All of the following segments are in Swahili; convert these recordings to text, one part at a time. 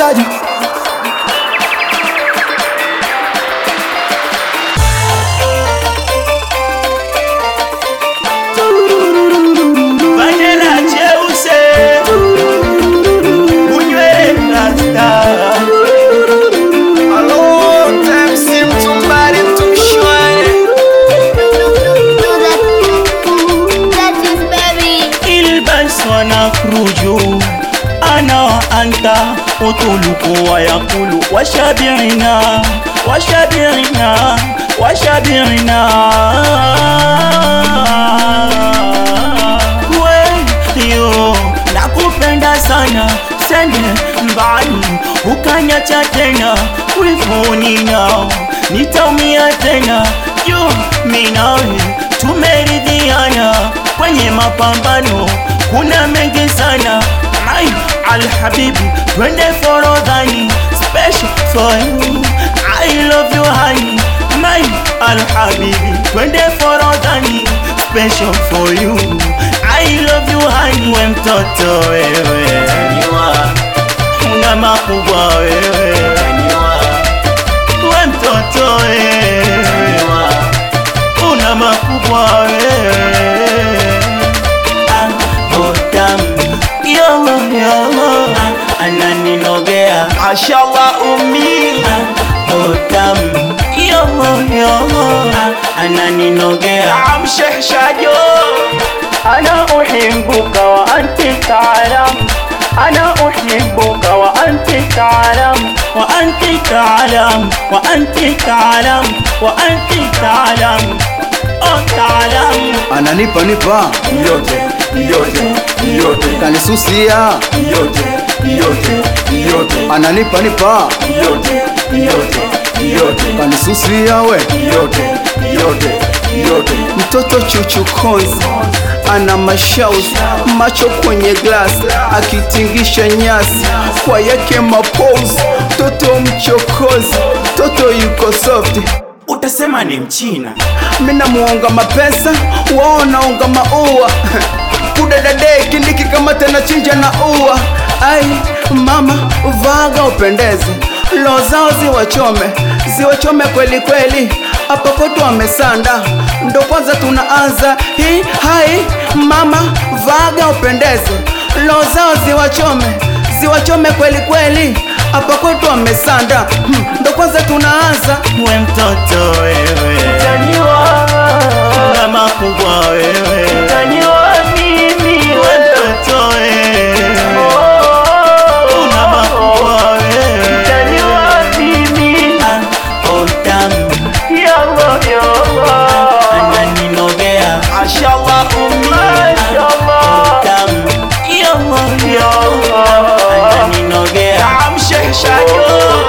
chaji Vanilla cheuse Unywe rasta Hello, MC Mtumbari Mtumshwae ilbas wanakhruju ana wa anta utuluku wa yakulu washabiina washabiina washabiina weyo nakupenda sana sende mbali ukanyacha tena wivuni nao nitaumia tena juu minawe tumeridhiana kwenye mapambano kuna mengi sana ai alhabibi twende forodhani special for you I love you honey my alhabibi twende forodhani special for you I love you honey we mtoto wewe una makubwa wewe we mtoto wewe una makubwa wewe Ah, oh, tamu. Yolo, yolo. Ah, ananinogea Mashallah umi Ah, oh, tamu. Yolo, yolo. Ah, ananinogea Amshehshajo أنا أحبك وأنت تعلم أنا أحبك وأنت تعلم وأنت تعلم وأنت تعلم وأنت تعلم أو تعلم ananipa nipa yote yote yote kanisusia yote yote yote ananipa nipa yote yote yote kanisusia we yote yote yote mtoto chuchukozi ana mashauzi macho kwenye glass akitingisha nyasi kwa yake mapozi mtoto mchokozi mtoto yuko soft utasema ni mchina mina muonga mapesa wao naonga maua kudadadeki nikikamata na chinja na ua ai mama vaga upendeze lo zao ziwachome ziwachome kweli kweli hapa kwetu wamesanda ndo kwanza tunaanza hii hai mama vaga upendeze lo zao ziwachome ziwachome kweli kweli hapa kwetu wamesanda hmm, ndo kwanza tunaanza we mtoto wewe na makubwa wewe we mtoto wewe una makubwa wewe Ah, oh, tamu. ananinogea Mashallah umi tamu. ananinogea Amshehshajo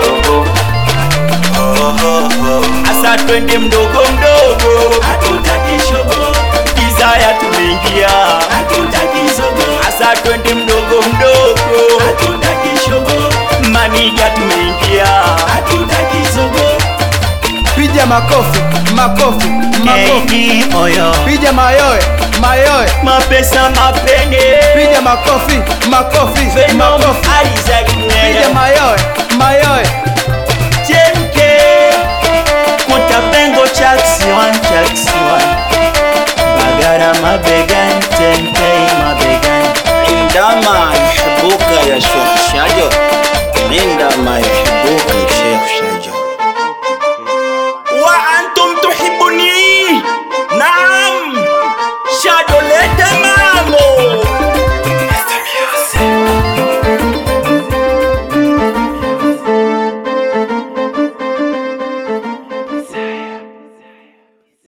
asa twende mdogo mdogo kizaya tumeingia asa twende mdogo mdogo manija tumeingia Piga makofi, makofi, makofi. Eni oyo Piga mayoe, mayoe. mapesa mapene Piga makofi, makofi, Venom makofi. Isaac Piga Nene mayoe,